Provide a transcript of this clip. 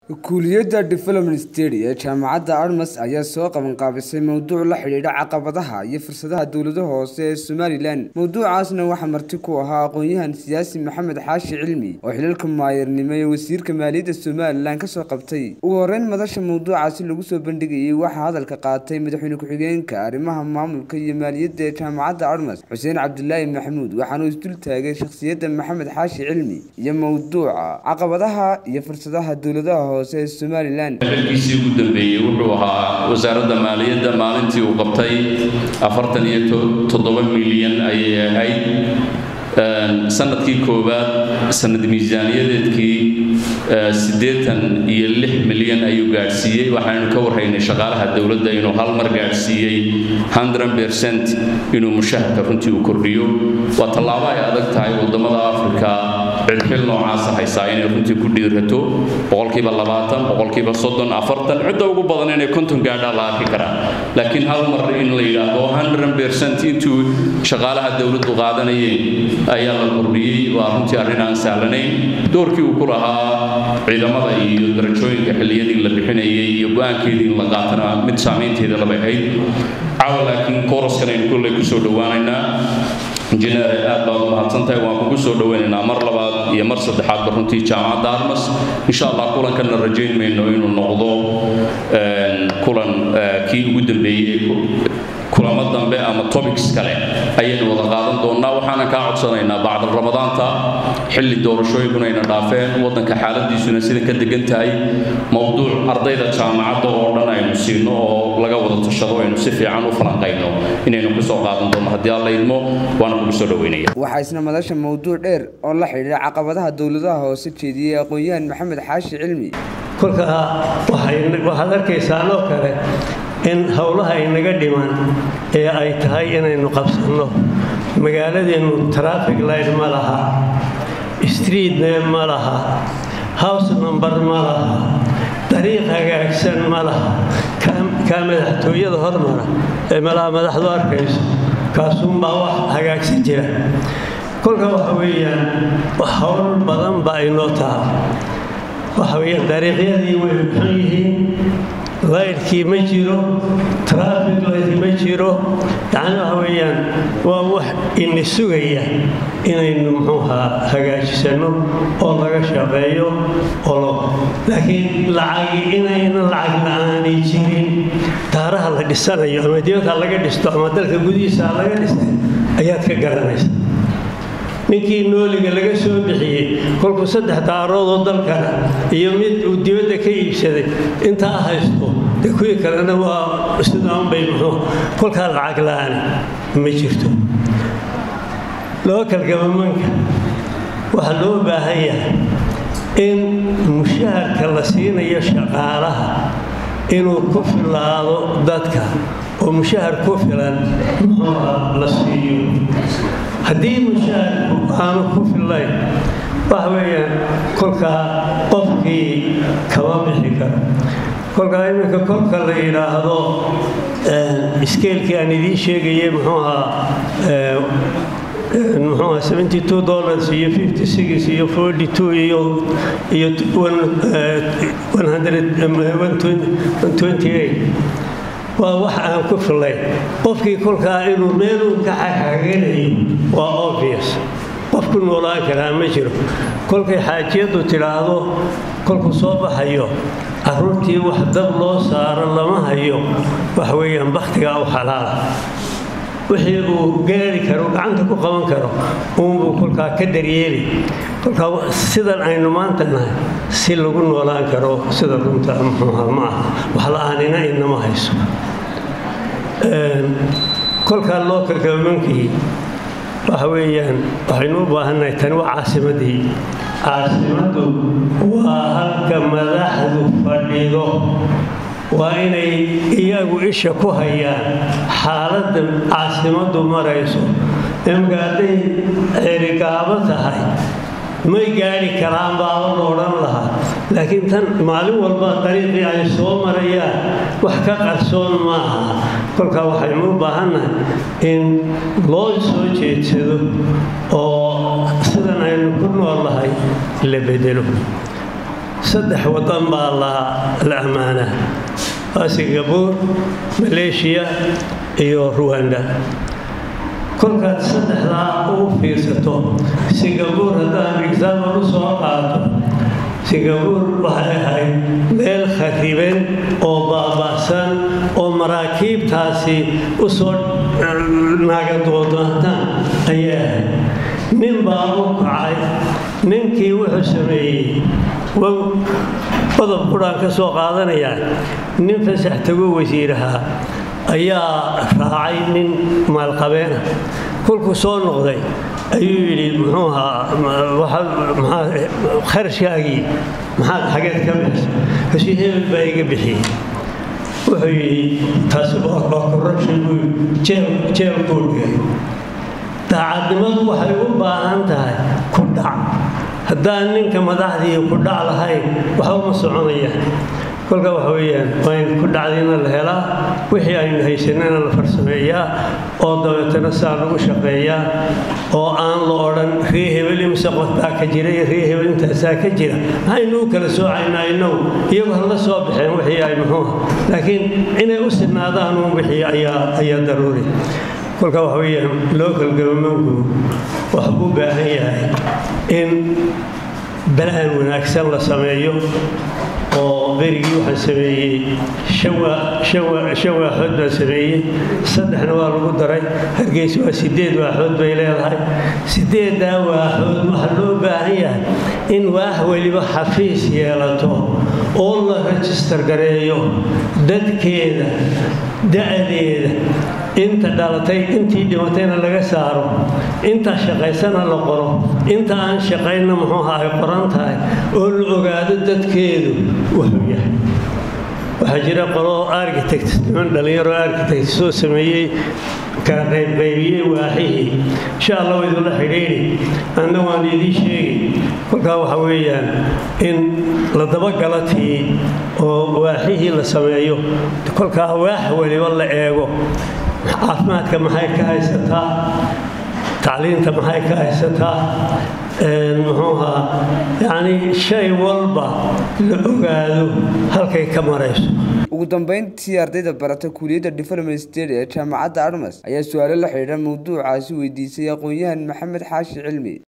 kuuliyadda development stady ee jaamacadda armas ayaa soo qabanqaabisay mowduuc la xidhiidha caqabadaha iyo fursadaha dowlada hoose ee somalilan mowduucaasna waxaa marti ku ahaa aqoon-yahan siyaasi maxamed xaashi cilmi oo xilalka maayarnimo ee wasiirka maaliyadda somalilan kasoo qabtay ugu horeyn madasha mowduucaasi lagu soo bandhigayay waxaa hadalka qaatay madaxweyne ku-xigeenka arrimaha maamulka iyo maaliyadda ee jaamacadda armas xuseen cabdulaahi maxamuud waxaanuu isdul taagay shakhsiyadda maxamed xaashi cilmi iyo mowduuca caqabadaha iyo fursadaha dowladaha hoose ee somalilan xilkiisii ugu dambeeyey wuxuu ahaa wasaaradda maaliyadda maalintii uu qabtay afartan iyo toddoba milyan ayay ahayd sanadkii koowaad sanad miisaaniyadeedkii siddeetan iyo lix milyan ayuu gaadhsiiyey waxaanu ka warraynay shaqaalaha dowladda inuu hal mar gaadhsiiyey hundred percent inuu mushaharka runtii uu kordhiyo waa tallaabo ay adag tahay waddamada afrika cilxil noocaasa haysaa inay runtii ku dhiirato boqolkiiba labaatan boqolkiiba soddon afartan cidda ugu badan inay konton gaadhaa la arki karaa laakiin hal mar in la yidhaahdo hundred percent intuu shaqaalaha dowladdu qaadanayeen ayaa la kordhiyey waa runtii arrin aan sahlanayn doorkii uu ku lahaa ciidamada iyo darajooyinka xilliyadii la bixinayay iyo go-aankeedii in la qaatana mid saamaynteeda labay ahayd caawa laakiin kooraskan aynu kolley kusoo dhowaanaynaa injineer aad baad u mahadsantahay waan kugu soo dhowaynaynaa mar labaad iyo mar saddexaadba runtii jaamacadda armas insha allah kulankanna rajayn mayno inuu noqdo kulan kii ugu dambeeyey kulamo dambe ama topics kale ayaynu wada qaadan doonnaa waxaanan kaa codsanaynaa bacda ramadaanta xilli doorashooyinkuna ayna dhaafeen waddanka xaaladiisuna sidan ka degan tahay mowduuc ardayda jaamacadda oo dhan aynu siino oo laga wada tashado aynu si fiican u falanqayno inaynu kusoo qaadan doonno haddii alla idmo waana kugu soo dhoweynaya waxaa isna madasha mowduuc dheer oo la xidhiidha caqabadaha dowladaha hoose jeediyey aqoon-yahan maxamed xaashi cilmi kolkaa waxaad arkaysaa loo kale in howlaha inaga dhiman ee ay tahay inaynu qabsanno magaaladeennu traffic light ma laha street name ma laha house number ma laha dariiq hagaagsan ma laha kaa madaxtooyada hormara ee malaha madaxdu arkayso kaasuunbaa wax hagaagsan jira kolka waxa weeyaan howl badan baa inoo taha waxa weeyaan dariiqyadii way xun yihiin laydhkii ma jiro traffic light ma jiro yacni waxa weeyaan waa wax ini sugaya inaynu muxuuhaa hagaajisanno oo laga shaqeeyo oo laakiin lacagi inayna lacag la-aanay jirin daaraha la dhisanayo ama dibadka laga dhisto ama dalka gudihiisa laga dhistay ayaad ka garanaysa ninkii nooliga laga soo bixiyey kolkuu saddex daaroodoo dalkana iyo mid uu dibadda ka iibsaday intaa haysto dee kuwii kalena waa sidaanbay muxuu kolkaa lacag la-aan ma jirto lookal gabamanka waxaa loo baahan yahay in mushaharka la siinayo shaqaalaha inuu ku filaado dadka oo mushahar ku filan muxuuha la siiyo haddii mushaharku aanu ku fillayn waxa weeyaan kolkaa qofkii kama bixi karo kolkaa iminka kolka la yidhaahdo iskeelkii aan idiin sheegayay muxuuhaa muxuuha seventy two dollars iyo fifty six iyo forty two iyo iyo one hundred one twenty eight waa wax aan ku fillayn qofkii kolkaa inuu meeluu ka xagxaganayo waa obvious qof ku noolaan karaa ma jiro kolkay xaajiyaddu tidhaahdo kolku soo baxayo carruurtii wax dab loo saaro lama hayo wax weeyaan bakhtigaa u xalaala wixii uu gaari karo gacanta ku qaban karo uunbuu kolkaa ka daryeeli kolkaa sidan aynu maanta nahay si lagu noolaan karo sida runta muxuuha ma aha wax la-aanina inama hayso kolkaa loo kalgabamankii waxa weeyaan waxaynu u baahannahay tani waa caasimadii caasimaddu waa halka madaxdu fadhido waa inay iyagu isha ku hayaan xaaladda caasimaddu marayso imka hadday cerigaabo tahay may gaadhi karaan baaba la odhan lahaa laakiin tan maalin walba dariiqii ay soo marayaan wax ka qarsoon maaha kolkaa waxaynu u baahannahay in loo soo jeedsado oo sidan aynu ku nool lahay la bedelo saddex waddan baa la ammaanaa waa singabuur maleeshiya iyo ruwanda kolkaad saddexdaa ugu fiirsato singabuur haddaan exaamal u soo qaato singabuur waxay ahayd meel khariban oo baaba'san oo maraakiibtaasi u soo naagadoodaataan ayay ahayd nin baa u kacay ninkii wuxuu sameeyey qodob quraan ka soo qaadanayaa nin fasax tago wasiirahaa ayaa raacay nin maalqabeena kolkuu soo noqday ayuu yidhi muxuu ahaa kharashkaagii maxaad xageed ka bixisa kasii hebel baa iga bixiyey wuxuu yidhi taasi waa corruption buu jeel buu dhigay daacadnimadu waxay u baahan tahay ku dhac haddaan ninka madaxdii ku dhac lahayn waxba ma soconayaan kolka waxa weeyaan waa in ku dhacdiina la helaa wixii aynu haysanana la farsameeyaa oo dabeetana saa lagu shaqeeyaa oo aan la odhan ree hebel imse qof baa ka jira iyo ree hebel intaasaa ka jira maxaynu u kala soocaynaa innagu iyagu hala soo baxeen wixii ay muxuuha laakiin inay u sinaadaan uun wixii ayaa ayaa daruuri kolka waxa weeyaan local governmentku waxbuu u baahan yahay in balaan wanaagsan la sameeyo oo berigii waxaan sameeyey shan waaxood baan sameeyey saddexna waa lagu daray hargeysa waa sideed waaxood bay leedahay sideeddaa waaxood waxaa loo baahan yahay in waax weliba xafiis yeelato oo la rejistar gareeyo dadkeeda da-deeda inta dhalatay intii dhimatayna laga saaro inta shaqaysana la qoro inta aan shaqaynna muxuuha ay qoran tahay oo la ogaado dadkeedu wuxuu yahay waxaa jira qolo architect niman dhallinyaro architect soo sameeyey kala qaybqaybiyey waaxihii insha allah wa idinla xidhiidhi anna waan idiin sheegi kolkaa waxa weeyaan in la dabagala tii oo waaxihii la sameeyo kolkaa waax weliba la eego caafimaadka maxay ka haysataa tacliinta maxay ka haysataa muxuuhaa yacni shay walba la ogaado halkay ka marayso ugu dambeyntii ardayda barata kuuliyadda development state ee jaamacadda armas ayaa su-aalo la xidhiidha mawduucaasi weydiisay aqoon-yahan maxamed xaashi cilmi